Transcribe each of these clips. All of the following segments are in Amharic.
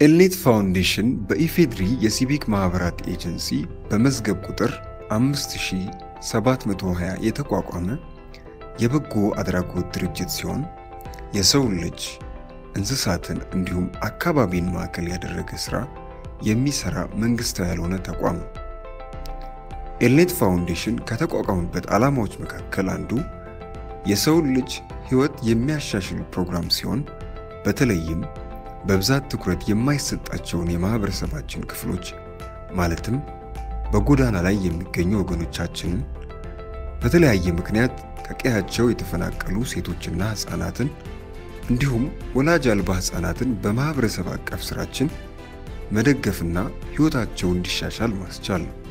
ኤልኔት ፋውንዴሽን በኢፌድሪ የሲቪክ ማኅበራት ኤጀንሲ በመዝገብ ቁጥር 5720 የተቋቋመ የበጎ አድራጎት ድርጅት ሲሆን የሰውን ልጅ እንስሳትን እንዲሁም አካባቢን ማዕከል ያደረገ ሥራ የሚሠራ መንግሥታዊ ያልሆነ ተቋም ነው። ኤልኔት ፋውንዴሽን ከተቋቋመበት ዓላማዎች መካከል አንዱ የሰውን ልጅ ሕይወት የሚያሻሽል ፕሮግራም ሲሆን በተለይም በብዛት ትኩረት የማይሰጣቸውን የማኅበረሰባችን ክፍሎች ማለትም በጎዳና ላይ የሚገኙ ወገኖቻችንን፣ በተለያየ ምክንያት ከቀያቸው የተፈናቀሉ ሴቶችና ሕፃናትን እንዲሁም ወላጅ አልባ ሕፃናትን በማኅበረሰብ አቀፍ ሥራችን መደገፍና ሕይወታቸው እንዲሻሻል ማስቻል ነው።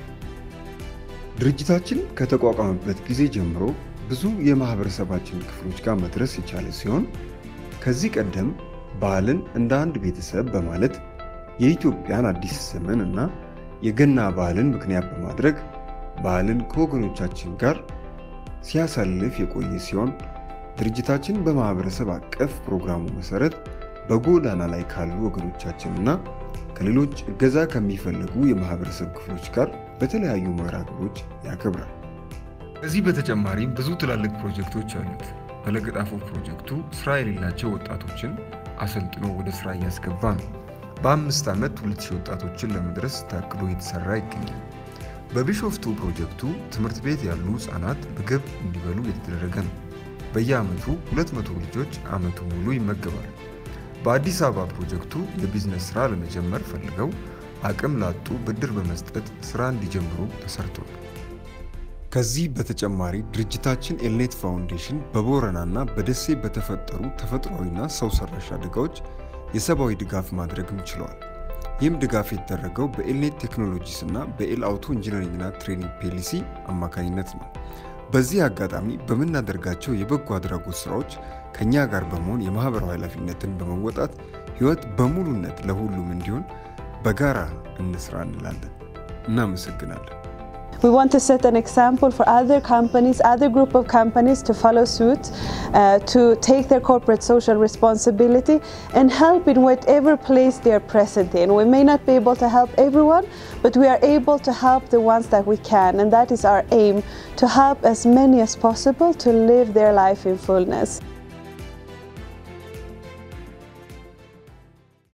ድርጅታችን ከተቋቋመበት ጊዜ ጀምሮ ብዙ የማኅበረሰባችን ክፍሎች ጋር መድረስ የቻለ ሲሆን ከዚህ ቀደም በዓልን እንደ አንድ ቤተሰብ በማለት የኢትዮጵያን አዲስ ዘመን እና የገና በዓልን ምክንያት በማድረግ በዓልን ከወገኖቻችን ጋር ሲያሳልፍ የቆየ ሲሆን ድርጅታችን በማኅበረሰብ አቀፍ ፕሮግራሙ መሠረት በጎዳና ላይ ካሉ ወገኖቻችንና ከሌሎች እገዛ ከሚፈልጉ የማኅበረሰብ ክፍሎች ጋር በተለያዩ መርሃ ግብሮች ያከብራል። ከዚህ በተጨማሪ ብዙ ትላልቅ ፕሮጀክቶች አሉት። በለገጣፎ ፕሮጀክቱ ሥራ የሌላቸው ወጣቶችን አሰልጥኖ ወደ ሥራ እያስገባ ነው። በአምስት ዓመት ሁለት ሺህ ወጣቶችን ለመድረስ ታቅዶ የተሠራ ይገኛል። በቢሾፍቱ ፕሮጀክቱ ትምህርት ቤት ያሉ ሕፃናት ምግብ እንዲበሉ የተደረገ ነው። በየዓመቱ 200 ልጆች ዓመቱ ሙሉ ይመገባሉ። በአዲስ አበባ ፕሮጀክቱ የቢዝነስ ሥራ ለመጀመር ፈልገው አቅም ላጡ ብድር በመስጠት ሥራ እንዲጀምሩ ተሰርቷል። ከዚህ በተጨማሪ ድርጅታችን ኤልኔት ፋውንዴሽን በቦረናና በደሴ በተፈጠሩ ተፈጥሯዊና ሰው ሰራሽ አደጋዎች የሰብአዊ ድጋፍ ማድረግም ችለዋል። ይህም ድጋፍ የተደረገው በኤልኔት ቴክኖሎጂስ እና በኤል አውቶ ኢንጂነሪንግና ትሬኒንግ ፔሊሲ አማካኝነት ነው። በዚህ አጋጣሚ በምናደርጋቸው የበጎ አድራጎት ስራዎች ከእኛ ጋር በመሆን የማኅበራዊ ኃላፊነትን በመወጣት ሕይወት በሙሉነት ለሁሉም እንዲሆን በጋራ እንስራ እንላለን። እናመሰግናለን። We want to set an example for other companies, other group of companies to follow suit, uh, to take their corporate social responsibility and help in whatever place they are present in. We may not be able to help everyone, but we are able to help the ones that we can, and that is our aim to help as many as possible to live their life in fullness.